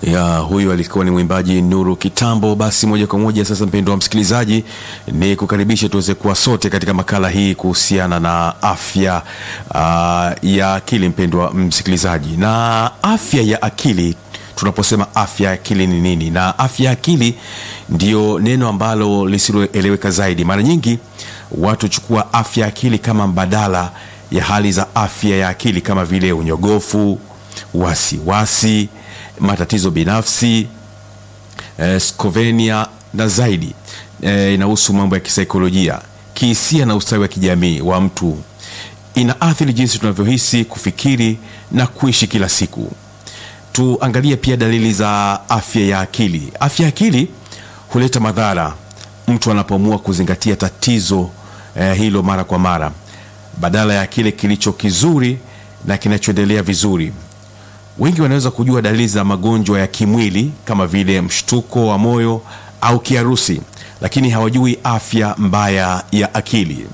ya huyu alikuwa ni mwimbaji Nuru Kitambo. Basi moja kwa moja sasa, mpendo wa msikilizaji, ni kukaribisha tuweze kuwa sote katika makala hii kuhusiana na afya uh, ya akili. Mpendo wa msikilizaji, na afya ya akili tunaposema afya ya akili ni nini? Na afya ya akili ndio neno ambalo lisiloeleweka zaidi. Mara nyingi watu huchukua afya ya akili kama mbadala ya hali za afya ya akili kama vile unyogofu, wasiwasi, matatizo binafsi, eh, skovenia na zaidi. Eh, inahusu mambo ya kisaikolojia, kihisia na ustawi wa kijamii wa mtu. Inaathiri jinsi tunavyohisi, kufikiri na kuishi kila siku. Tuangalie pia dalili za afya ya akili. Afya ya akili huleta madhara mtu anapoamua kuzingatia tatizo eh, hilo mara kwa mara badala ya kile kilicho kizuri na kinachoendelea vizuri. Wengi wanaweza kujua dalili za magonjwa ya kimwili kama vile mshtuko wa moyo au kiharusi, lakini hawajui afya mbaya ya akili.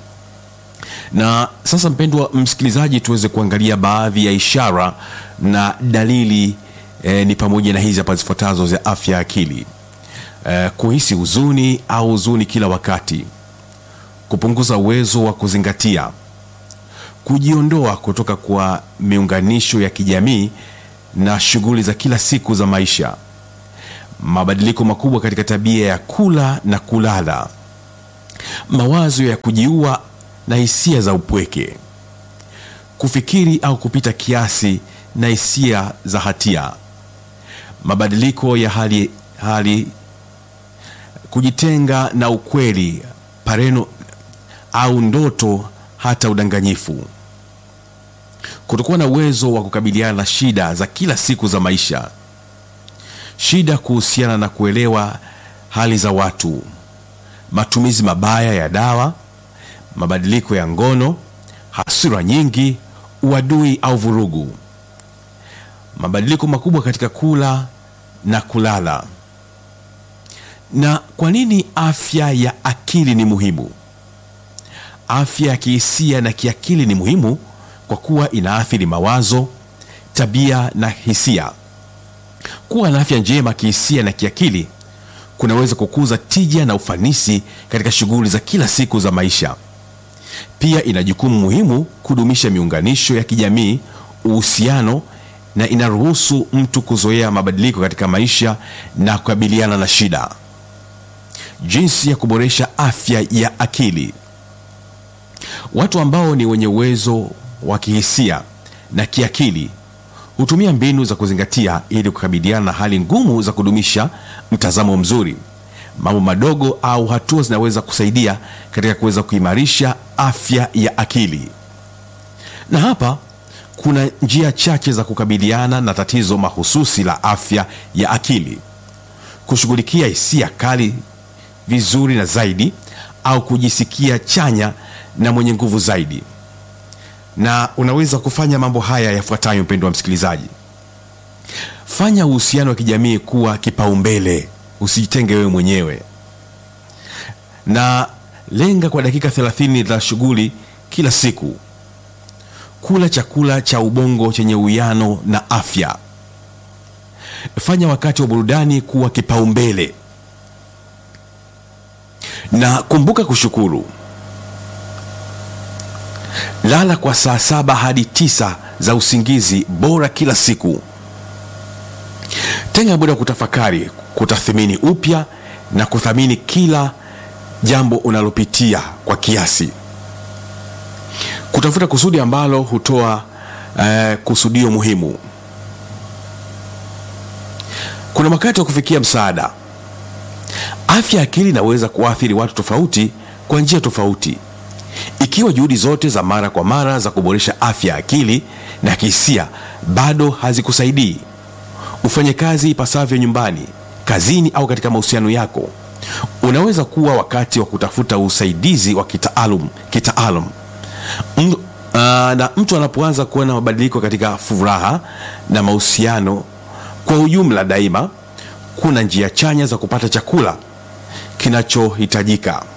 Na sasa, mpendwa msikilizaji, tuweze kuangalia baadhi ya ishara na dalili eh, ni pamoja na hizi hapa zifuatazo za afya ya akili. Eh, kuhisi huzuni au huzuni kila wakati, kupunguza uwezo wa kuzingatia, kujiondoa kutoka kwa miunganisho ya kijamii na shughuli za kila siku za maisha, mabadiliko makubwa katika tabia ya kula na kulala, mawazo ya kujiua na hisia za upweke, kufikiri au kupita kiasi na hisia za hatia, mabadiliko ya hali, hali kujitenga na ukweli, pareno au ndoto, hata udanganyifu, kutokuwa na uwezo wa kukabiliana na shida za kila siku za maisha, shida kuhusiana na kuelewa hali za watu, matumizi mabaya ya dawa, mabadiliko ya ngono, hasira nyingi, uadui au vurugu, mabadiliko makubwa katika kula na kulala. Na kwa nini afya ya akili ni muhimu? Afya ya kihisia na kiakili ni muhimu kwa kuwa inaathiri mawazo, tabia na hisia. Kuwa na afya njema kihisia na kiakili kunaweza kukuza tija na ufanisi katika shughuli za kila siku za maisha. Pia ina jukumu muhimu kudumisha miunganisho ya kijamii, uhusiano na inaruhusu mtu kuzoea mabadiliko katika maisha na kukabiliana na shida. Jinsi ya kuboresha afya ya akili. Watu ambao ni wenye uwezo wa kihisia na kiakili hutumia mbinu za kuzingatia ili kukabiliana na hali ngumu za kudumisha mtazamo mzuri. Mambo madogo au hatua zinaweza kusaidia katika kuweza kuimarisha afya ya akili. Na hapa kuna njia chache za kukabiliana na tatizo mahususi la afya ya akili: kushughulikia hisia kali vizuri na zaidi, au kujisikia chanya na mwenye nguvu zaidi. Na unaweza kufanya mambo haya yafuatayo, mpendo wa msikilizaji. Fanya uhusiano wa kijamii kuwa kipaumbele, usijitenge wewe mwenyewe, na lenga kwa dakika 30 za shughuli kila siku. Kula chakula cha ubongo chenye uwiano na afya. Fanya wakati wa burudani kuwa kipaumbele, na kumbuka kushukuru. Lala kwa saa saba hadi tisa za usingizi bora kila siku. Tenga muda wa kutafakari, kutathmini upya na kuthamini kila jambo unalopitia kwa kiasi. Kutafuta kusudi ambalo hutoa eh, kusudio muhimu. Kuna wakati wa kufikia msaada. Afya ya akili inaweza kuathiri watu tofauti kwa njia tofauti. Ikiwa juhudi zote za mara kwa mara za kuboresha afya ya akili na kihisia bado hazikusaidii, ufanye kazi ipasavyo nyumbani, kazini au katika mahusiano yako, unaweza kuwa wakati wa kutafuta usaidizi wa kitaalum kitaalum. M, uh, na mtu anapoanza kuona mabadiliko katika furaha na mahusiano kwa ujumla, daima kuna njia chanya za kupata chakula kinachohitajika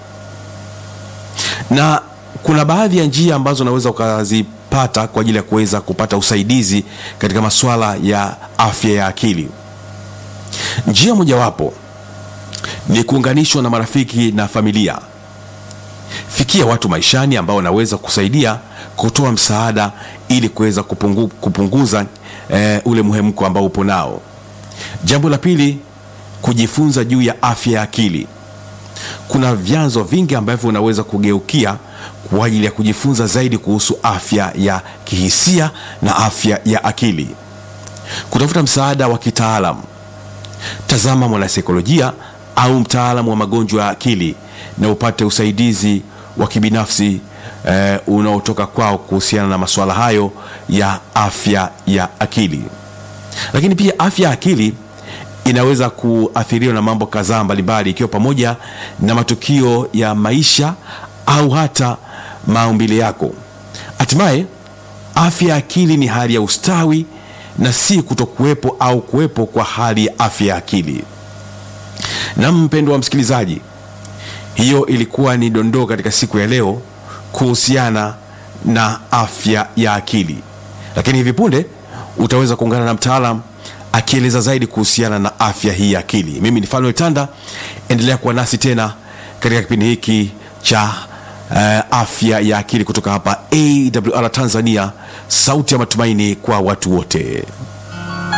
na kuna baadhi ya njia ambazo unaweza ukazipata kwa ajili ya kuweza kupata usaidizi katika masuala ya afya ya akili. Njia mojawapo ni kuunganishwa na marafiki na familia. Fikia watu maishani ambao wanaweza kusaidia kutoa msaada ili kuweza kupungu, kupunguza eh, ule muhemko ambao upo nao. Jambo la pili, kujifunza juu ya afya ya akili. Kuna vyanzo vingi ambavyo unaweza kugeukia kwa ajili ya kujifunza zaidi kuhusu afya ya kihisia na afya ya akili. Kutafuta msaada wa kitaalam, tazama mwanasaikolojia au mtaalamu wa magonjwa ya akili na upate usaidizi wa kibinafsi eh, unaotoka kwao kuhusiana na masuala hayo ya afya ya akili. Lakini pia afya ya akili inaweza kuathiriwa na mambo kadhaa mbalimbali, ikiwa pamoja na matukio ya maisha au hata maumbile yako. Hatimaye, afya ya akili ni hali ya ustawi na si kutokuwepo au kuwepo kwa hali ya afya ya akili. Na mpendo wa msikilizaji, hiyo ilikuwa ni dondoo katika siku ya leo kuhusiana na afya ya akili, lakini hivi punde utaweza kuungana na mtaalam akieleza zaidi kuhusiana na afya hii ya akili. Mimi ni Fanuel Tanda, endelea kuwa nasi tena katika kipindi hiki cha uh, afya ya akili kutoka hapa AWR Tanzania, sauti ya matumaini kwa watu wote.